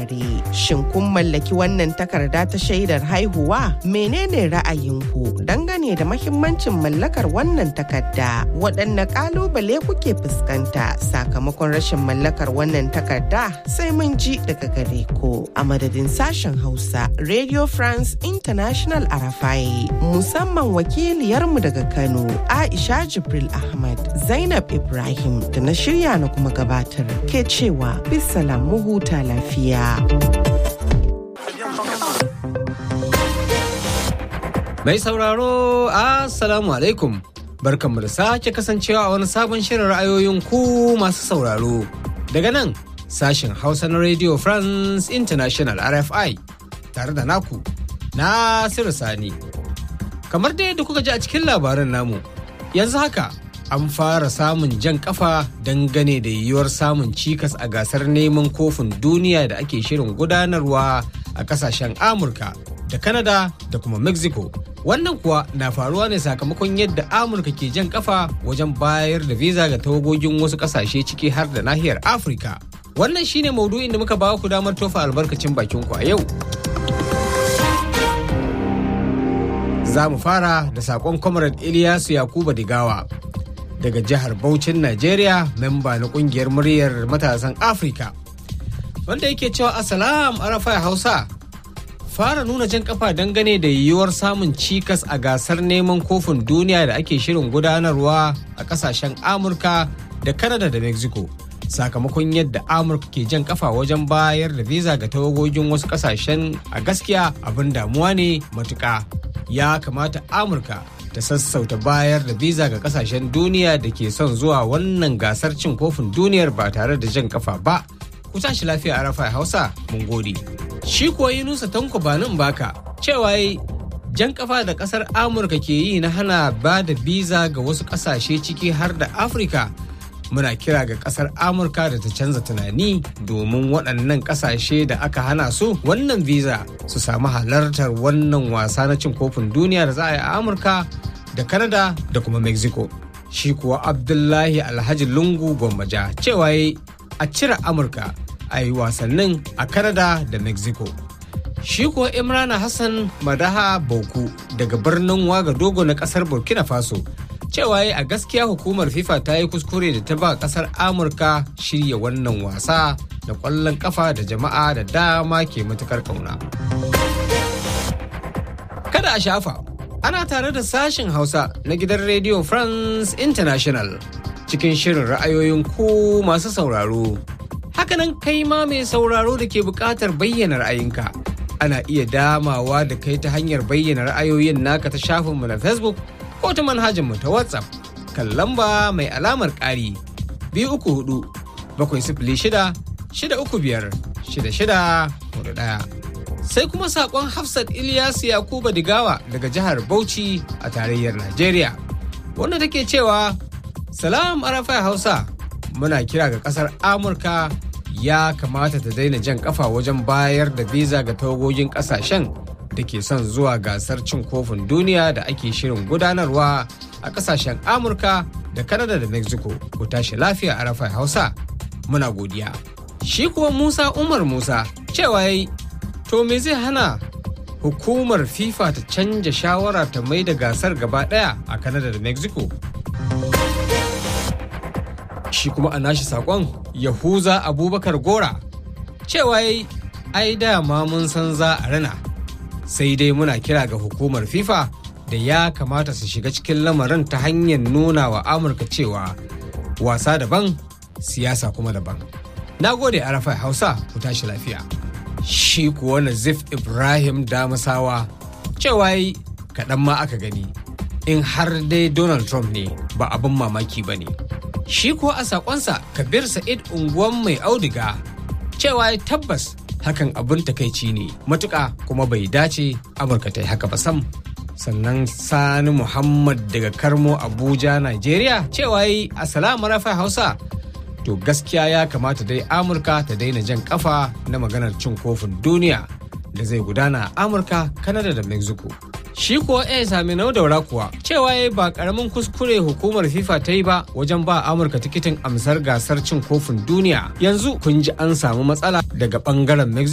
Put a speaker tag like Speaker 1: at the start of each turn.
Speaker 1: tare. Shin kun mallaki wannan takarda ta shaidar haihuwa? Menene ra'ayinku dangane da mahimmancin mallakar wannan takarda? Waɗanne ƙalubale kuke fuskanta sakamakon rashin mallakar wannan takarda? Sai mun ji daga gare ku a madadin sashen Hausa Radio France International Arafai musamman wakiliyarmu daga Kano Aisha Jibril Ahmad Zainab Ibrahim da na shirya na kuma gabatar ke cewa bisalam mu huta lafiya.
Speaker 2: Mai sauraro, Assalamu alaikum. Barkanmu da sake kasancewa a wani sabon shirin ra'ayoyin ku masu sauraro. Daga nan, sashen Hausa na Radio France International RFI tare da naku, Nasiru Sani. Kamar dai da kuka ji a cikin labaran namu, yanzu haka an fara samun jan kafa dangane da yiwuwar samun cikas a gasar neman kofin duniya da ake shirin gudanarwa a kasashen Amurka da Canada da kuma Mexico. Wannan kuwa na faruwa ne sakamakon yadda Amurka ke jan kafa wajen bayar da visa ga tawagogin wasu kasashe ciki har da nahiyar Afirka. Wannan shine maudu'in da muka ba ku damar tofa albarkacin bakin ku a yau. Za mu fara da saƙon Comrade Ilyasu Yakuba Digawa daga jihar Bauchin Najeriya, memba na ƙungiyar muryar matasan Afirka. Wanda yake cewa Assalam Arafai Hausa. fara nuna jan kafa dangane da yiwuwar samun cikas a gasar neman kofin duniya da ake shirin gudanarwa a kasashen amurka da canada da mexico sakamakon yadda amurka ke jan kafa wajen bayar da visa ga tawagogin wasu kasashen a gaskiya abin damuwa ne matuka ya kamata amurka ta sassauta bayar da visa ga kasashen duniya da ke son zuwa wannan gasar cin kofin duniyar ba tare da jan kafa ba ku tashi lafiya a rafa hausa mun gode shi kuwa yunusa tanko banin baka cewa jan kafa da kasar amurka ke yi na hana ba da biza ga wasu kasashe ciki har da afirka muna kira ga kasar amurka da ta canza tunani domin waɗannan kasashe da aka hana su wannan visa su samu halartar wannan wasa na cin kofin duniya da za a yi a amurka da canada da kuma mexico shi kuwa abdullahi alhaji lungu gwammaja cewa a cire amurka a yi wasannin a Canada da Mexico. Shi kuwa Imrana Hassan Madaha Bauku daga birnin Wagadogo na kasar Burkina Faso. Cewa a gaskiya hukumar FIFA ta yi kuskure da ta ba kasar Amurka shirya wannan wasa da ƙwallon kafa da jama'a da dama ke matukar kauna. Kada a shafa, ana tare da sashen Hausa na gidan Radio France International cikin shirin ra'ayoyin ku masu sauraro. hakanan kai ma mai sauraro da ke buƙatar bayyana ra'ayinka ana iya damawa da kai ta hanyar bayyana ra'ayoyin naka ta shafinmu na facebook ko ta manhajarmu ta whatsapp kan lamba mai alamar ƙari biyu uku hudu bakwai sifili shida shida uku biyar shida shida hudu ɗaya sai kuma saƙon hafsat ilyasu yakuba digawa daga jihar bauchi a tarayyar najeriya wanda take cewa salam arafai hausa muna kira ga kasar amurka ya kamata ta daina jan kafa wajen bayar da visa ga tawagogin kasashen da ke son zuwa gasar cin kofin duniya da ake shirin gudanarwa a kasashen amurka da kanada da mexico ku tashi lafiya a rafai hausa muna godiya shi kuwa musa umar musa cewa yayi to me zai hana hukumar fifa ta canja shawara ta mai da gasar gaba daya a kanada da mexico shi kuma a nashi sakon yahuza abubakar gora cewa yayi ai dama mun san za a rana sai dai muna kira ga hukumar fifa da ya kamata su shiga cikin lamarin ta hanyar nuna wa amurka cewa wasa daban siyasa kuma daban na gode arafa hausa ku tashi lafiya shi kuwa nazif ibrahim damasawa cewa yi kaɗan ma aka gani in har dai donald trump ne ba abin mamaki ba ne shi kuwa a sakonsa kabir sa'id unguwan mai audiga cewa ya tabbas hakan abin takaici ne matuƙa kuma bai dace amurka ta yi haka ba sam sannan sani muhammad daga karmo abuja nigeria cewa yi assalamu rafa hausa to gaskiya ya kamata dai amurka ta daina jan kafa na maganar cin kofin duniya da zai gudana a amurka kanada da mexico shi kuwa ya sami nau daura kuwa cewa ya ba karamin kuskure hukumar fifa ta yi ba wajen ba amurka tikitin amsar gasar cin kofin duniya yanzu kun ji an samu matsala daga bangaren mexico